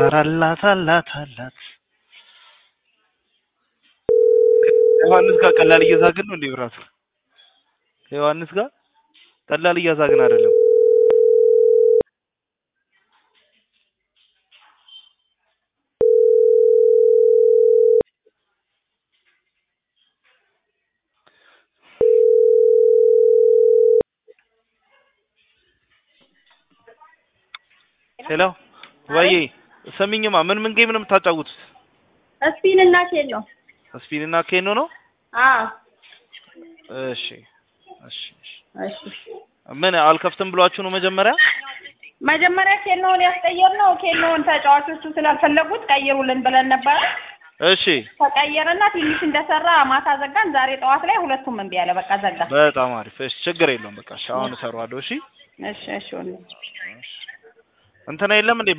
ኧረ አላት አላት አላት ዮሐንስ ጋር ቀላል እየዛግን ነው እንዴ ብራቱ? ዮሐንስ ጋር ቀላል እያዛግን አይደለም። ሄሎ ወይ ሰሚኝማ፣ ምን ምን ጌም ነው የምታጫውቱት? ስፒን እና ኬን ነው። ስፒን እና ኬኖ ነው? አዎ እሺ እሺ እሺ። እሺ። ምን አልከፍትም ብሏችሁ ነው መጀመሪያ? መጀመሪያ ኬኖውን ያስቀየርነው ኬኖውን ተጫዋቾቹ ስላልፈለጉት ቀይሩልን ብለን ነበረ። እሺ ተቀየረና ትንሽ እንደሰራ ማታ ዘጋን። ዛሬ ጠዋት ላይ ሁለቱም እምቢ አለ። በቃ ዘጋ። በጣም አሪፍ። እሺ ችግር የለውም። በቃ እሺ አሁን እሰራዋለሁ። እሺ እሺ እሺ ወንድም። እንትና የለም እንዴ